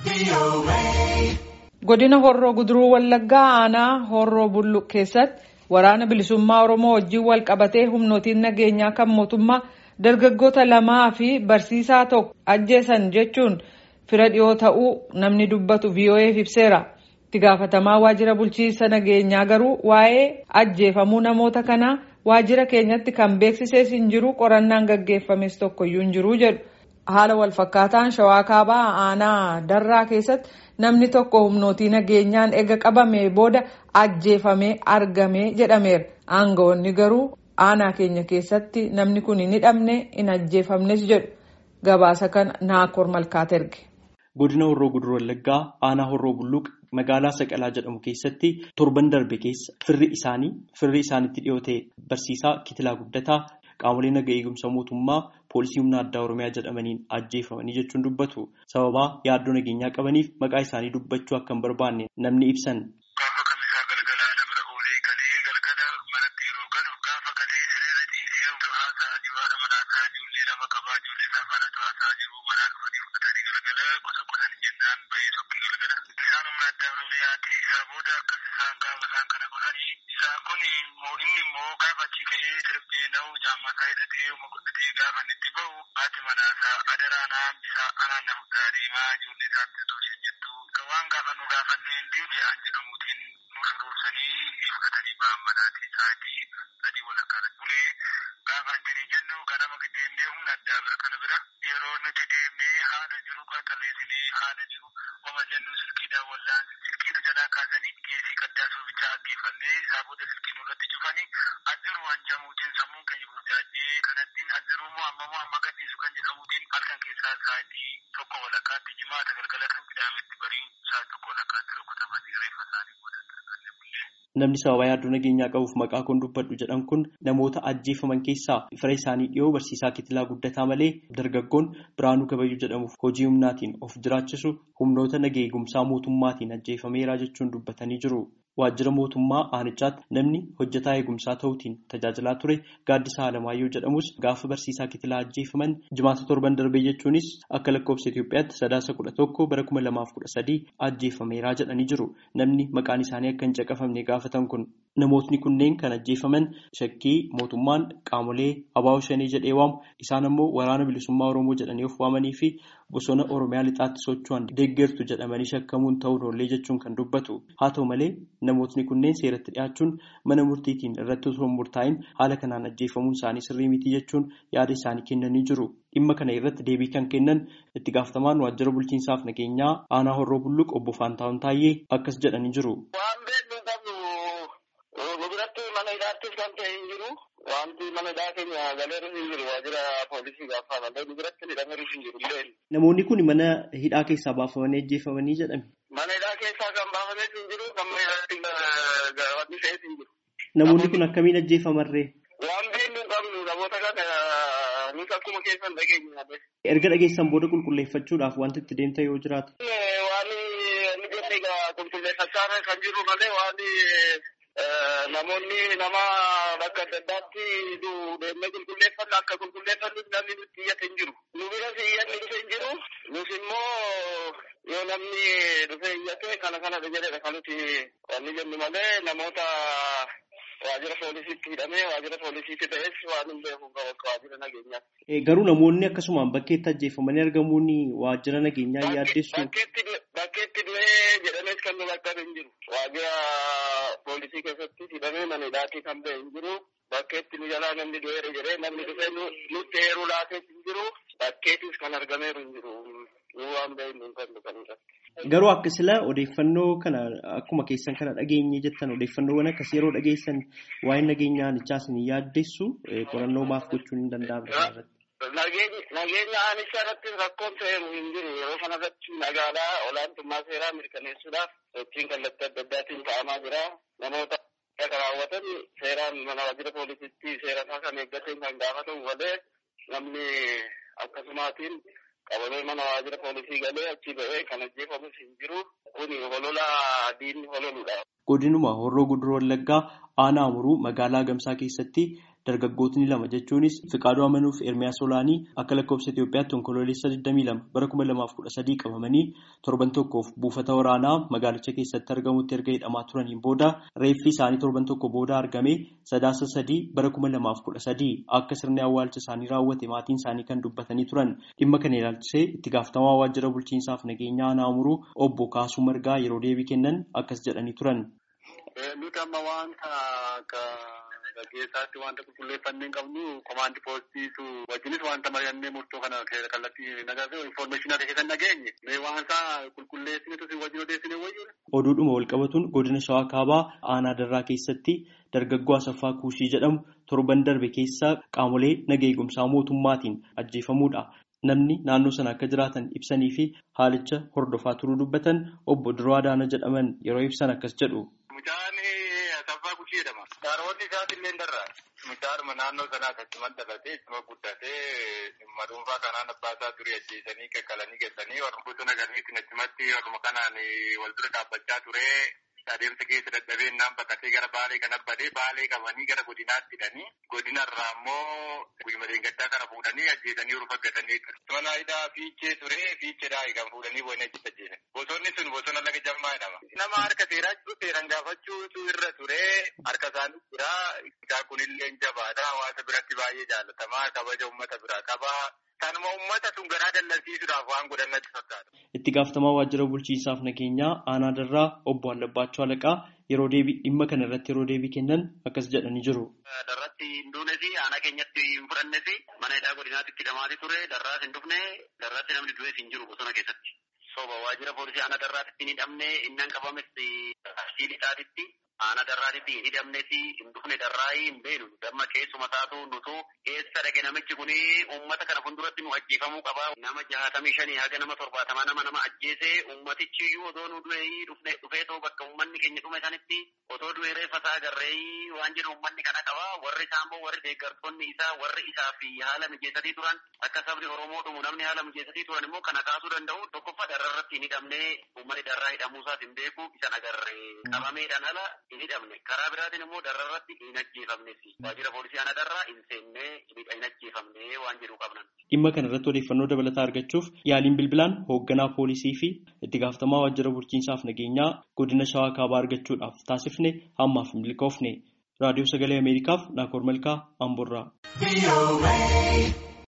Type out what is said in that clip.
Godina Horroo Guduruu Wallaggaa aanaa Horroo Bulluq keessatti waraana bilisummaa Oromoo wajjin wal qabatee humnootiin nageenyaa kan mootummaa dargaggoota lamaa fi barsiisaa tokko ajjeesan jechuun fira dhiyoo ta'uu namni dubbatu VOA'f ibseera. Itti gaafatamaa waajjira bulchiinsa nageenyaa garuu waa'ee ajjeefamuu namoota kanaa waajjira keenyatti kan beeksisees hin jiru qorannaan gaggeeffames tokkoyyuu hin jiru jedhu. Haala walfakkaataan shawaa kaabaa aanaa darraa keessatti namni tokko humnootii nageenyaan ega qabamee booda ajjeefamee argame jedhameera. Aangawoonni garuu aanaa keenya keessatti namni kun hin hidhamne hin ajjeefamnes jedhu. Gabaasa kana Naakoor Malkaat erge. Godina Horroo Guduruu Wallaggaa aanaa Horroo Bulluq magaalaa Saqalaa jedhamu keessatti torban darbe keessa firri isaanii firri isaanitti dhiyoo ta'e barsiisaa Kitilaa Guddataa qaamolee naga eegumsa mootummaa poolisii humna addaa Oromiyaa jedhamaniin ajjeefamanii jechuun dubbatu. Sababaa yaaddoo nageenyaa qabaniif maqaa isaanii dubbachuu akka hin barbaanne namni ibsan. Isaan kun inni immoo gaafa achi ka'ee sirbii na'u jaammataa hidhatee uma godhatee gaafa itti bahu haati manaasaa adaraanaa hambisaa anaan na fudhaa deemaa ijoollee isaatti tolchee jettu. Waan gaafa nu gaafannee hin deebi'aan jedhamuutiin nu shuruursanii ni fudhatanii ba'an manaatii sa'aatii sadii walakkaa bulee gaafa jirii jennu ganama deemnee humna addaa bira kana bira yeroo nuti deemnee haala jiru qaxarreessinee haala jiru wama jennu silkiidhaan wallaan silkii nu jalaa kaasanii geesii qaddaasuu bichaa aggeeffannee isaa booda silkii nurratti cufanii ajjiru hanjamuutiin sammuun keenya burjaajee kanattiin ajjiru moo amma moo amma gadhiisu kan jedhamuutiin halkan keessaa sa'aatii tokko walakkaatti jimaata galgala kan qidaametti bariin sa'aatii tokko walakkaatti rukutamanii reeffa isaanii godhatan. Namni sababa yaaddoo nageenyaa qabuuf maqaa kun dubbadhu jedhan kun namoota ajjeefaman keessaa fira isaanii dhiyoo barsiisaa Kitilaa Guddataa malee dargaggoon Biraanuu Gabayyuu jedhamuuf hojii humnaatiin of jiraachisu humnoota naga eegumsaa mootummaatiin ajjeefameera jechuun dubbatanii jiru. Waajjira mootummaa aanichaatti namni hojjetaa eegumsaa ta'uutiin tajaajilaa ture gaaddisa Alamaayyoo jedhamus gaafa barsiisaa Kitilaa ajjeefaman jimaata torban darbee jechuunis akka lakkoofsa Itoophiyaatti sadaasa kudha tokko bara kuma lamaaf kudha sadii ajjeefameeraa jedhanii jiru. Namni maqaan isaanii akka hin caqafamne gaafatan kun namootni kunneen kan ajjeefaman shakkii mootummaan qaamolee abaa'oo shanii jedhee waamu isaan ammoo waraana bilisummaa Oromoo jedhanii of waamanii fi bosona Oromiyaa lixaatti socho'an deeggartu jedhamanii shakkamuun ta'uu oollee jechuun kan dubbatu. Haa ta'u malee namootni kunneen seeratti dhiyaachuun mana murtiitiin irratti osoo hin murtaa'in haala kanaan ajjeefamuun isaanii sirrii miti jechuun yaada isaanii kennanii jiru. Dhimma kana irratti deebii kan kennan itti gaafatamaan waajjira bulchiinsaaf nageenyaa aanaa horroo bulluq obbo Faantaawun Taayyee akkas jedhanii jiru. Waan beeknu qabnu nu biratti mana hidhaattis kan ta'e hin jiru. Wanti mana hidhaa keenya galeerus hin jiru waajjira poolisii gaafa malee nu biratti hidhameerus hin jiru. Namoonni kun mana hidhaa keessaa baafamanii ajjeefamanii jedhame. Mana hidhaa keessaa kan baafamees hin jiru kan mana hidhaatti wanti fe'es hin jiru. Namoonni kun akkamiin ajjeefamarree? Waan beeknu qabnu namoota kana nus akkuma keessan dhageenya. Erga dhageessan booda qulqulleeffachuudhaaf wanti itti deemta yoo jiraatu. Waan inni jenne egaa qulqulleeffachaa kan jiru malee waan namoonni nama bakka adda addaatti deemnee qulqulleeffannu akka qulqulleeffannus namni nutti iyyate hin jiru. Nu biras iyyanni dhufe hin jiru. Nus immoo yoo namni dhufe iyyate kana kanadha jedhedha kan nuti wanni jennu malee namoota waajjira poolisiitti hidhamee waajjira poolisiitti ta'es waan hin beeku qabu akka waajjira nageenyaa. Garuu namoonni akkasumaan bakkeetti ajjeefamanii argamuun waajjira nageenyaa yaaddessu. Bakkeetti du'ee jedhames kan nu bakka hin jiru. Waajjira poolisii keessatti hidhamee mana hidhaatii kan ba'e hin jiru. Bakkeetti nu jalaa namni du'eera jedhee namni dhufee nutti heeruu laatees hin jiru. Bakkeettis kan argameeru hin jiru. Nu waan beeknu hin qabnu kan Garuu akka sila odeeffannoo kana akkuma keessan kana dhageenye jettan odeeffannoowwan akkas yeroo dhageessan waa'ee nageenyaa anichaa isin yaaddessu qorannoo maaf gochuun hin danda'amu. Nageenya aanichaa irratti rakkoon ta'eeru hin jiru yeroo kanarratti magaalaa olaantummaa seeraa mirkaneessuudhaaf sochiin kallattii adda addaatiin ta'amaa jira. Namoota akka raawwatan seeraan mana waajjira poolisiitti seera isaa kan eeggateen kan gaafatamu malee namni akkasumaatiin qabamee mana waajjira poolisii galee achi ba'ee kan ajjeefamus hin jiru. Kun holola diinni hololudha. Godinuma Horroo Guduroo Wallaggaa aanaa Amuruu magaalaa Gamsaa keessatti dargaggootni lama jechuunis Fiqaaduu Amanuuf Ermiyaas Olaanii akka lakkoofsa Itoophiyaatti onkoloolessa 22 bara 2013 qabamanii torban tokkoof buufata waraanaa magaalicha keessatti argamutti erga hidhamaa turaniin booda reeffi isaanii torban tokko booda argame sadaasa sadii bara 2013 akka sirni awwaalcha isaanii raawwate maatiin isaanii kan dubbatanii turan dhimma kana ilaalchisee itti gaafatamaa waajjira bulchiinsaaf nageenyaa naamuruu obbo Kaasuu Margaa yeroo deebii kennan akkas jedhanii turan. Nuti amma wanta akka gaggeessaatti wanta qulqulleeffannee hin qabnu komaandi poostiitu wajjinis wanta mari'annee murtoo kana kallattii nagarree infoormeeshinii keessan nageenye mee waansaa qulqulleessinetu si wajjin odeessine wayyuudha. Oduudhuma walqabatuun godina Shawaa Kaabaa aanaa darraa keessatti dargaggoo Asaffaa Kuushii jedhamu torban darbe keessa qaamolee naga eegumsaa mootummaatiin ajjeefamuudha. Namni naannoo sana akka jiraatan ibsanii fi haalicha hordofaa turuu dubbatan obbo Duroo Adaana jedhaman yeroo ibsan akkas jedhu. Mucaan Asaffaa Kuushii jedhama. Karoonni isaatiillee darraa. Mucaadhuma naannoo sanaa akkasumas dhalatee ittuma guddatee dhimma dhuunfaa kanaan abbaa isaa turii ajjeesanii kakkalanii geessanii warra bosona ganiitiin achumatti warruma kanaan wal dura dhaabbachaa ture. adeemsa keessa dadhabee innaan baqatee gara baalee kan abbadee baalee qabanii gara godinaatti hidhanii godinarraa immoo guyyuma deeggartaa kana fuudhanii ajjeesanii yeroo faggatanii mana hidhaa fiichee ture fiicheedhaa kan fuudhanii wayina achitti ajjeesan bosonni sun bosona laga jammaa jedhama. nama harka seeraa jiru seeran gaafachuutu irra ture harka isaanii jira isaa kunillee jabaadha hawaasa biratti baay'ee jaalatamaa kabaja uummata biraa qaba. Kanuma uummata sun garaa dallansiisuudhaaf waan godhan natti fakkaata. Itti gaafatamaa waajjira bulchiinsaaf nageenyaa aanaa darraa obbo Allabbaachuu Alaqaa yeroo deebii dhimma kana irratti yeroo deebii kennan akkas jedhanii jiru. Darratti hin duunes aanaa keenyatti hin fudhannes mana hidhaa godinaatti itti hidhamaati ture darraas hin dhufne darratti namni du'es hin jiru bosona keessatti. Soba waajjira poolisii aanaa darraatti hin hidhamne innan qabames asii lixaatitti aanaa darraatitti hin hidhamnes hin dhufne darraa hin beenu damma keessuma taatu nutu eessa dhaqe namichi kun uummata kana fuulduratti nu ajjeefamuu qaba. Nama jaatamii shanii haga nama torbaatamaa nama nama ajjeese uummatichi iyyuu otoo nu du'e dhufne dhufeetoo bakka uummanni keenya dhume sanitti otoo du'e reeffa isaa agarree waan jedhu uummanni kana qaba. Warri isaa immoo warri deeggartoonni isaa warri isaa fi haala mijeessatii turan akka sabni Oromoo dhumu namni haala mijeessatii turan immoo kana kaasuu danda'u tokkoffaa darrarratti hin hidhamne uummanni darraa hidhamuu isaas hin beeku isan agarree qabameedhaan ala hin hidhamne karaa biraatiin immoo darrarratti hin ajjeefamnes waajjira poolisii aanaa darraa hin seenne hin ajjeefamne waan jedhu qabnan. Dhimma kana irratti odeeffannoo dabalataa argachuuf yaaliin bilbilaan hoogganaa poolisii fi itti gaafatamaa waajjira bulchiinsaaf nageenyaa godina shawaa kaabaa argachuudhaaf taasifne hammaaf hin milkoofne. Raadiyoo Sagalee Ameerikaaf Naakoor Malkaa Amborraa.